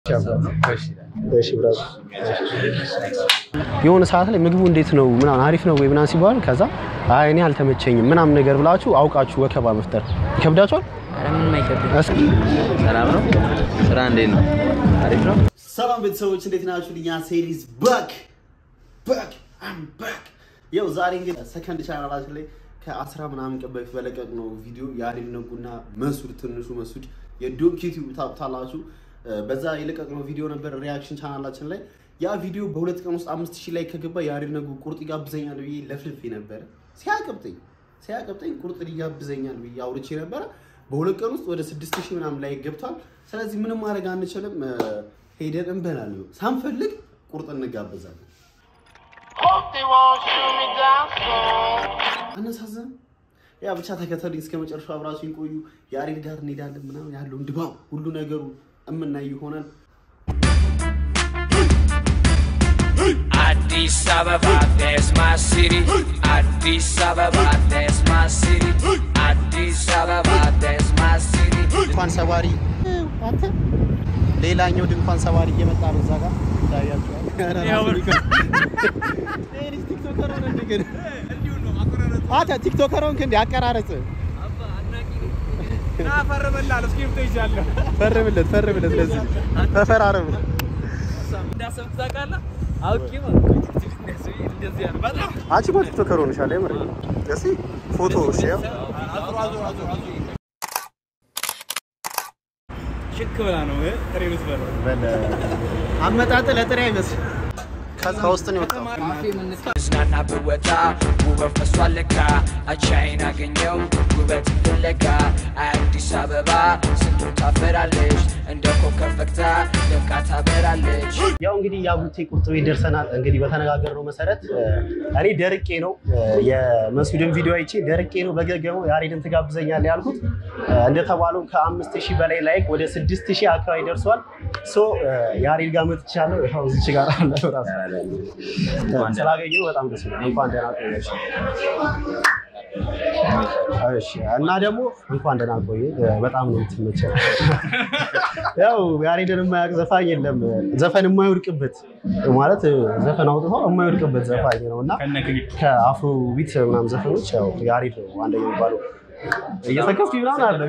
እሺ ብራዝ የሆነ ሰዓት ላይ ምግቡ እንዴት ነው ምናምን አሪፍ ነው ወይ ምናምን ሲባል ከዛ አይ እኔ አልተመቸኝም ምናምን ነገር ብላችሁ አውቃችሁ ወከባ መፍጠር ይከብዳችኋል? ኧረ ምንም አይከብድም። እስኪ ሰላም ነው? ስራ እንዴት ነው? አሪፍ ነው? ሰላም ቤተሰቦች እንዴት ናችሁ? ልኛ ሴሪዝ ባክ ባክ አም ባክ ያው ዛሬ እንግዲህ ሰከንድ ቻናላችን ላይ ከአስራ ምናምን ቀን በፊት በለቀቅ ነው ቪዲዮ የአሪፍ ነጉና መሱድ ትንሹ መሱድ የዶንኪ ዩቲዩብ ታውቁታላችሁ። በዛ የለቀቅነው ቪዲዮ ነበር ሪያክሽን ቻናላችን ላይ ያ ቪዲዮ በሁለት ቀን ውስጥ አምስት ሺህ ላይ ከገባ የአሪፍ ነጉ ቁርጥ ይጋብዘኛል ብዬ ለፍልፌ ነበረ። ሲያቀብጠኝ ሲያቀብጠኝ ቁርጥ ይጋብዘኛል ብዬ አውርቼ ነበረ። በሁለት ቀን ውስጥ ወደ ስድስት ሺህ ምናምን ላይ ገብቷል። ስለዚህ ምንም ማድረግ አንችልም። ሄደን እንበላለን። ሳንፈልግ ቁርጥ እንጋበዛለን። አነሳዘን ያ ብቻ ተከተሉኝ እስከ መጨረሻው አብራችሁኝ ቆዩ። የአሬድ ጋር እንሄዳለን ምናምን ያለውን ድባብ ሁሉ ነገሩ እምናይ ይሆናል። Addis Ababa, that's my city. Addis Ababa, that's my city. Addis Ababa, that's my city. ድንኳን ሰባሪ አንተ ሌላኛው ድንኳን ሰባሪ እየመጣ ነው። እዛ ጋር ታያቸዋል። ቲክቶከር ሆንክ እንደ አቀራረጽ ፈርምለት ፈርምለት፣ ለዚህ ተፈራረም። አንቺ እኮ ቲክቶከር ሆንሻል። የምር እስኪ ፎቶ እሺ፣ ያው ሽክ ብላ ነው ጥሬ የምትበላው። በለ አመጣጥ ለጥሬ አይመስል ከውስጥ ነው የወጣው። ዝናና ብወጣ ውበት ፈሷል ለካ አቻይን አገኘው ውበት ፍለጋ አዲስ አበባ ስንቱን ታፈራለች እንደ ኮከብ ፈክታ ደምቃ ታበራለች ያው እንግዲህ የአቡቴ ቁርጥ ቤት ደርሰናል። እንግዲህ በተነጋገርነው መሰረት እኔ ደርቄ ነው የመስዑድን ቪዲዮ አይቼ ደርቄ ነው በገገመው ያሬድን ትጋብዘኛለህ ያልኩት። እንደተባለው ከአምስት ሺህ በላይ ላይክ ወደ ስድስት ሺህ አካባቢ ደርሷል። ሶ ያሬድ ጋር መጥቻለሁ። ያው እዚች ጋር አለ ራሱ ስላገኘሁ በጣም ደስ ይላል። እንኳን ደህና ቆየሽ። እሺ እና ደግሞ እንኳን ደህና ቆየ። በጣም ነው የምትመቸው። ያው ያሬድን የማያውቅ ዘፋኝ የለም። ዘፈን የማይወድቅበት ማለት ዘፈን አውጥቶ የማይወድቅበት ዘፋኝ ነው እና ከአፍሮ ቢት ምናምን ዘፈኖች ያው ያሬድ ነው አንደኛው የሚባለው። እየሰከስኩ ምናምን አለ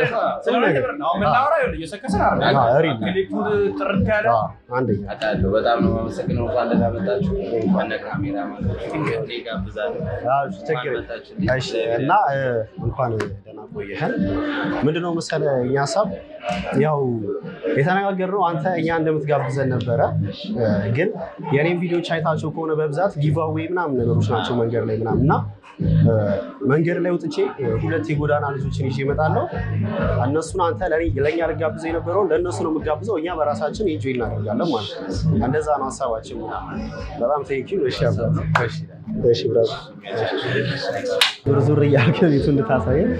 አንደኛ አውቃለሁ። በጣም ነው የማመሰግነው። እንኳን ደህና መጣችሁ። ከነ ካሜራ ማለት ነው። እኔ ጋብዛለሁ። ችግር እሺ። እና እንኳን ደህና ቆየህን። ምንድነው መሰለህ እኛ ሀሳብ ያው የተነጋገርነው አንተ እኛ እንደምትጋብዘን ነበረ፣ ግን የኔም ቪዲዮች አይታቸው ከሆነ በብዛት ጊቫዌይ ምናምን ነገሮች ናቸው መንገድ ላይ ምናምን እና መንገድ ላይ ወጥቼ ሁለት የጎዳና ልጆችን ይዤ እመጣለሁ። እነሱን አንተ ለእኛ ልጋብዘ የነበረውን ለእነሱ ነው የምጋብዘው፣ እኛ በራሳችን ኢንጆይ እናደርጋለን ማለት ነው። እንደዛ ነው ሀሳባችን። በጣም ቴንኪው። እሺ አባት እሺ ብራዝ ዙር ዙር እያልክ ቤቱ እንድታሳየን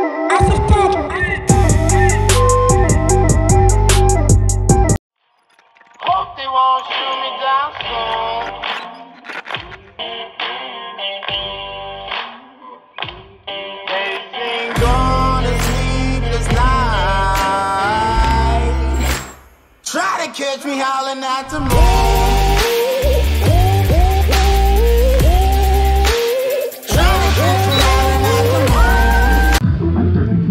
Hope they won't shoot me down soon. They've been gone a sleepless night. Try to catch me howling at the moon. Try to catch me howling at the moon.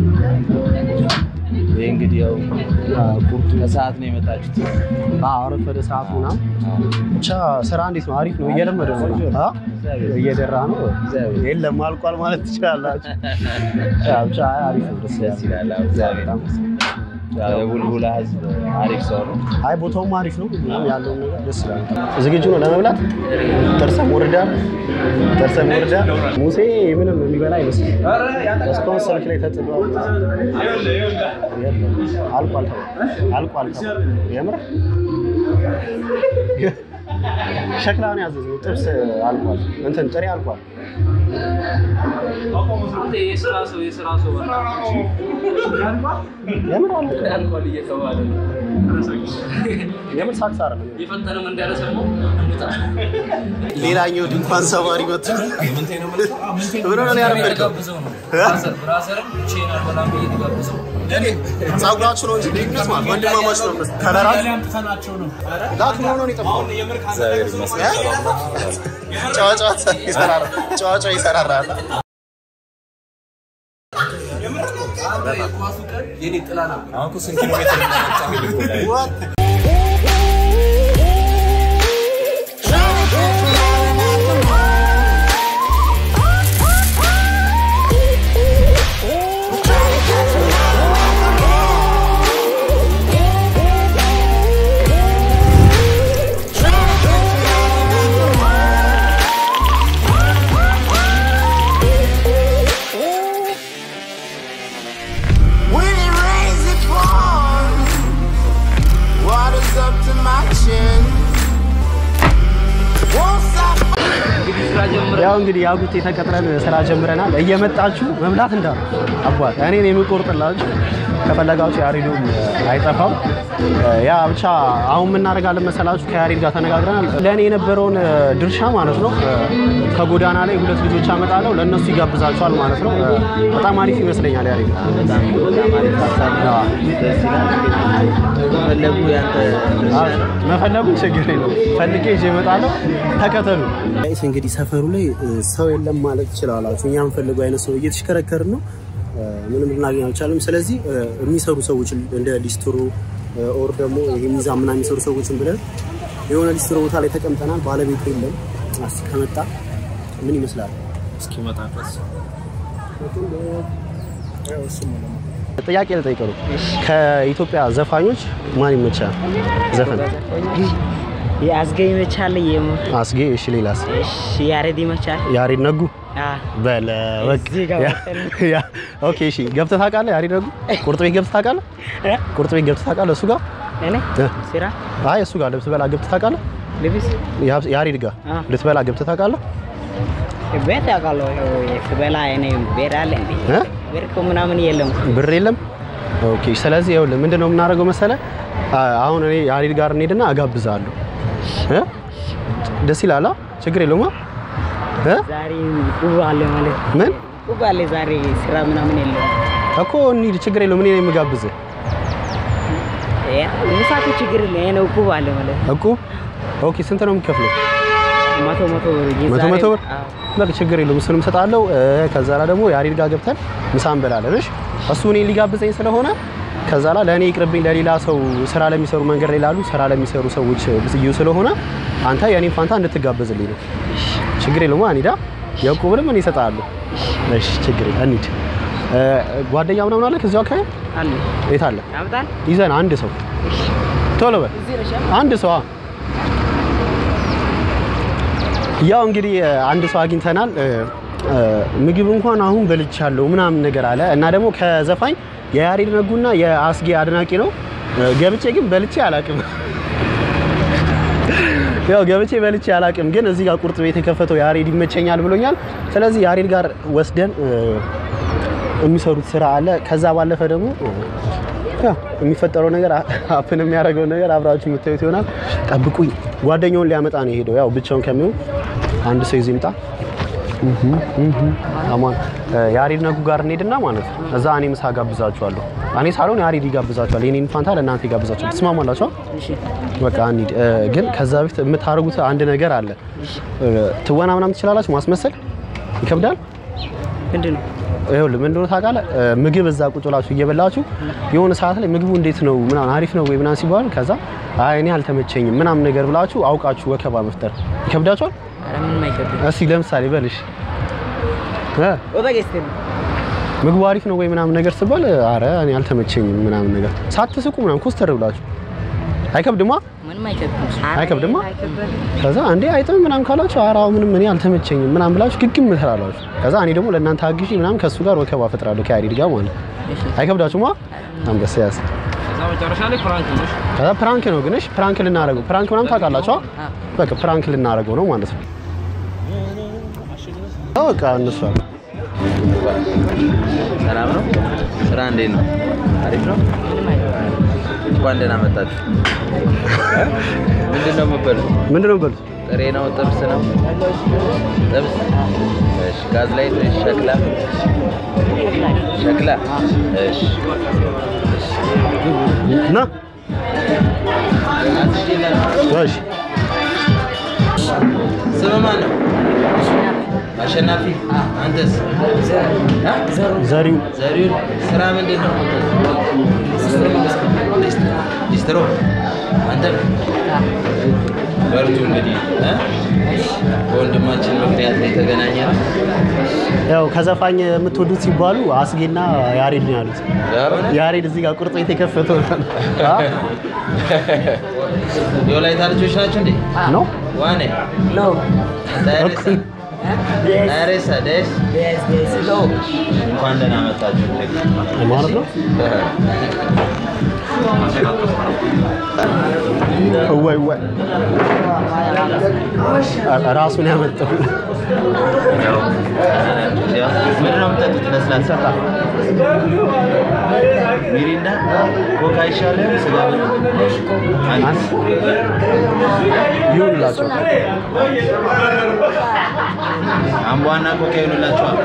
ይህ እንግዲህ ያው ቁርጡ ከሰዓት ነው የመጣችሁት። አረፈደ ሰዓቱ ምናምን ብቻ ስራ እንዴት ነው? አሪፍ ነው። እየለመደ ነው አ? እየደራ ነው። የለም አልቋል ማለት ትችላላችሁ። ያ ብቻ አሪፍ ነው። ደስ ደስ ይላል። አዎ፣ እግዚአብሔር ይመስገን። ያው የቡልቡላ ህዝብ አሪፍ ሰው ነው። አይ ቦታውም አሪፍ ነው። ምናምን ያለውን ነገር ደስ ይላል። ዝግጁ ነው ለመብላት? ጥርሰም ወርዳ ጥርሰም ወርዳ ሙሴ ምንም የሚበላ አይመስልም። እስካሁን ስልክ ላይ ተጥሏል። የለም አልቋል ተባለ። አልቋል ተባለ። የምር ሸክላ ነው ያዘዘው። ጥብስ አልቋል። እንትን ጥሬ አልቋል። አንተ የስራ ሰው የስራ ሰው የምን አለ አልኳል እየተባለ ነው። የምን ሳክስ አይደለም የፈጠነም እንዳለሰማ ሌላኛው ድንኳን ሰባሪ መጥቶ ምን ሆነ ያረፈድከው? ጋብዘው ነው ብራዘር ብራዘርም ቼን አልበላም ብዬ ተጋብዘው ጸጉራችሁ ነው እንጂ ልዩነት ማለት ወንድማማች ነው። ከለራ ላክ መሆኑ ነው የጠፋው። ጨዋ ጨዋታ ይሰራራ ጨዋ ጨዋ ይሰራራል። የኳሱ ቀን የኔ ጥላ ነበር። What? When it rains, it pours. Water's up to my chin. Won't stop. እንግዲህ ስራ ጀምረ ያው እንግዲህ ያጉት የተቀጥረን ስራ ጀምረናል። እየመጣችሁ መብላት እንዳሉ አባት እኔን የሚቆርጥላችሁ ከፈለጋችሁ ያሬዱም አይጠፋም። ያ ብቻ አሁን የምናደርጋለን መሰላችሁ ከያሬድ ጋር ተነጋግረናል። ለእኔ የነበረውን ድርሻ ማለት ነው ከጎዳና ላይ ሁለት ልጆች አመጣለሁ ለእነሱ ይጋብዛቸዋል ማለት ነው። በጣም አሪፍ ይመስለኛል ያሬድ። ፈለጉ ያንተ መፈለጉ ችግር የለው ፈልጌ ይዤ እመጣለሁ። ተከተሉ። እንግዲህ ሰፈሩ ላይ ሰው የለም ማለት ትችላላችሁ። እኛ የምንፈልገው አይነት ሰው እየተሽከረከርን ነው፣ ምንም ልናገኝ አልቻለም። ስለዚህ የሚሰሩ ሰዎች እንደ ሊስትሮ ኦር ደግሞ ይሄ ሚዛን ምናምን የሚሰሩ ሰዎችን ብለን የሆነ ሊስትሮ ቦታ ላይ ተቀምጠናል። ባለቤቱ የለም። እስኪ ከመጣ ምን ይመስላል? እስኪመጣ ድረስ ጥያቄ ልጠይቀው ነው። ከኢትዮጵያ ዘፋኞች ማን ይመቻል? ዘፈን የአዝገ ይመቻል። የም አስጌ። እሺ፣ ሌላስ? ያሬድ ይመቻል። ያሬድ ነጉ በለ በቃ እዚህ ጋር ያ- ያ- ኦኬ እሺ ገብተህ ታውቃለህ? ያሬድ ነጉ ቁርጥ ቤት ገብተህ ታውቃለህ? ቁርጥ ቤት ገብተህ ታውቃለህ? እሱ ጋር እኔ እ? ስራ አይ እሱ ጋር ልብስ በላ ገብተህ ታውቃለህ? ልብስ ያ- ያሬድ ጋር አ። ልትበላ ገብተህ ታውቃለህ? ቤት ያውቃለሁ። ስበላ እኔ ቤት አለ እንዴ? እ? ቤት እኮ ምናምን የለም። ብር የለም። ኦኬ ስለዚህ ይኸውልህ ምንድን ነው የምናደርገው መሰለህ? አ- አሁን እኔ ያሬድ ጋር እንሄድና እጋብዝሃለሁ እ? ደስ ይላል? አ? ችግር የለውም አ? እ? ዛሬ ቁብ አለ ማለት ምን ቁብ አለ ዛሬ ስራ ምናምን የለም። እኮ እንሂድ፣ ችግር የለውም። እኔ ነኝ የምጋብዝህ ምሳቱ ችግር የለም። ይሄ ነው ቁብ አለ ማለት እኮ ኦኬ ስንት ነው የሚከፍለው? መቶ መቶ ብር ይዤ መቶ ዛሬ- መቶ ብር አዎ። በቃ ችግር የለውም። እሱንም እሰጥሃለሁ። እ፣ ከዛ ላይ ደግሞ ያሬድ ጋር ገብተን ምሳ እንበላለን። እሺ እሱ እኔ ሊጋብዘኝ ስለሆነ ከዛ ላይ ለእኔ ይቅርብኝ፣ ለሌላ ሰው ስራ ለሚሰሩ መንገድ ላይ ላሉ ስራ ለሚሰሩ ሰዎች ብዝዩ ስለሆነ አንተ የእኔን ፋንታ እንድትጋበዝልኝ ነው። ችግር የለውም። አንሂዳ የዕቁብንም እኔ እሰጥሃለሁ። እሺ ችግር የለም እንሂድ። እ፣ ጓደኛ ምናምን አለ ከዚያው አካባቢ አለ የት አለ? ያምጣል ይዘን አንድ ሰው ቶሎ በል አንድ ሰው አ። ያው እንግዲህ እ፣ አንድ ሰው አግኝተናል። እ፣ እ፣ ምግብ እንኳን አሁን በልቻለሁ ምናምን ነገር አለ እና ደግሞ ከዘፋኝ የያሬድ ነጉና የአስጌ አድናቂ ነው። እ፣ ገብቼ ግን በልቼ አላቅም። ያው ገብቼ በልቼ አላቅም፣ ግን እዚህ ጋር ቁርጥ ቤት የከፈተው ያሬድ ይመቸኛል ብሎኛል። ስለዚህ ያሬድ ጋር ወስደን እ፣ የሚሰሩት ስራ አለ። ከዛ ባለፈ ደግሞ ያው የሚፈጠረው ነገር አፕን የሚያደርገው ነገር አብራችሁ የምታዩት ይሆናል። ጠብቁኝ። ጓደኛውን ሊያመጣ ነው የሄደው። ያው ብቻውን ከሚሆን አንድ ሰው ይዞ ይምጣ። እህ እህ አማን ያሬድ ነጉ ጋር እንሄድና ማለት ነው። እዛ እኔ ምሳ ጋብዛችኋለሁ። እኔ ሳልሆን ያሬድ ይጋብዛችኋል። የኔን ፋንታ ለእናንተ ይጋብዛችኋል። ትስማማላችሁ? እሺ በቃ እንሂድ። እ፣ ግን ከዛ በፊት የምታደርጉት አንድ ነገር አለ። እ፣ ትወና ምናምን ትችላላችሁ? ማስመሰል ይከብዳል። ምንድን ነው ይኸውልህ ምንድን ነው ታውቃለህ? እ፣ ምግብ እዛ ቁጭ ብላችሁ እየበላችሁ የሆነ ሰዓት ላይ ምግቡ እንዴት ነው ምናምን አሪፍ ነው ወይ ምናምን ሲባል ከዛ አይ እኔ አልተመቸኝም ምናምን ነገር ብላችሁ አውቃችሁ ወከባ መፍጠር ይከብዳችኋል? ኧረ ምንም አይከብድም። እስኪ ለምሳሌ በልሽ እ፣ ኦበጌስቴ ምግቡ አሪፍ ነው ወይ ምናምን ነገር ሲባል አረ እኔ አልተመቸኝም ምናምን ነገር ሳትስቁ ምናምን ኮስተር ብላችሁ አይከብድማ? ምንም አይከብድም። አይከብድማ? አይከብድም። ከዛ አንዴ አይጥም ምናምን ካላችሁ ኧረ አዎ ምንም እኔ አልተመቸኝም ምናምን ብላችሁ ግግም ትላላችሁ። ከዛ እኔ ደግሞ ለእናንተ አግዢ ምናምን ከእሱ ጋር ወከባ ፈጥራለሁ ከያሬድ ጋር ማለት ነው። አይከብዳችሁማ? አንበሳ ያዝ። ከዛ መጨረሻ ላይ ፍራንክ ነው። ከዛ ፕራንክ ነው ግን እሺ፣ ፕራንክ ልናደርገው ፕራንክ ምናምን ታውቃላችሁ? በቃ ፕራንክ ልናደርገው ነው ማለት ነው። አዎ፣ በቃ እነሱ አሉ። ሰላም ነው? ስራ እንዴት ነው? አሪፍ ነው? እንኳን ደህና መጣችሁ። ምንድን ነው የምትበሉት? ምንድን ነው በሉት? ጥሬ ነው? ጥብስ ነው? ጥብስ። እሺ። ጋዝ ላይ ወይስ ሸክላ? ሸክላ። እሺ። እና አትሽላ። እሺ፣ ስም ማን ነው? አሸናፊ። አንተስ? አ? ዘሪው ዘሪሁን ስራ ምንድን ነው? ሊስትሮ። አንተ በርቱ እንግዲህ እ? በወንድማችን ምክንያት ነው የተገናኘ ነው። ያው ከዘፋኝ የምትወዱት ሲባሉ አስጌና ያሬድ ነው ያሉት። ያሬድ እዚህ ጋር ቁርጥ ቤት የከፈተው አ? የወላይታ ልጆች ናቸው እንዴ? ነው ዋኔ ዳሬሳ ዳሬሳ ደስ እንኳን ደህና መጣችሁ። ማለት ነው። ወይ ወይ ራሱን ያመጣው ምንድን ነው የምጠጡት? ለስላሳ ሚሪንዳ፣ ኮካ ይሻላል? ስጋ አንድ ይሁንላቸው። አምቧና ኮካ ይሆንላቸዋል።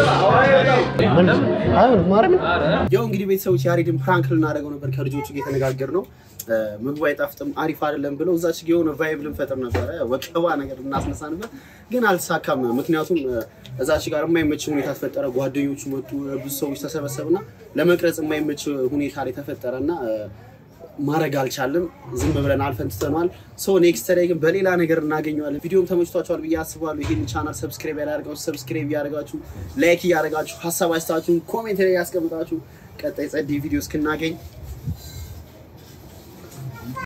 አይሁን ማርያምን ያው እንግዲህ ቤተሰቦች ያሬድን ፕራንክ ልናደርገው ነበር ከልጆቹ ጋር የተነጋገር ነው። ምግቡ አይጣፍጥም አሪፍ አይደለም ብለው እዛች ጋ የሆነ ቫይብ ልንፈጥር ነበረ፣ ወቀባ ነገር ልናስነሳ ነበር፣ ግን አልተሳካም። ምክንያቱም እዛች ጋር የማይመች ሁኔታ ተፈጠረ። ጓደኞቹ መጡ፣ ብዙ ሰዎች ተሰበሰብና ለመቅረጽ የማይመች ሁኔታ ላይ ተፈጠረና ማድረግ አልቻለም። ዝም ብለን አልፈን ትተነዋል። ሶ ኔክስት ላይ ግን በሌላ ነገር እናገኘዋለን። ቪዲዮም ተመችቷቸዋል ብዬ አስባለሁ። ይህን ቻናል ሰብስክራይብ ያላደርጋችሁ ሰብስክራይብ እያደረጋችሁ ላይክ እያደረጋችሁ ሀሳብ አስተያየታችሁን ኮሜንት ላይ ያስቀምጣችሁ። ቀጣይ ጸዴ ቪዲዮ እስክናገኝ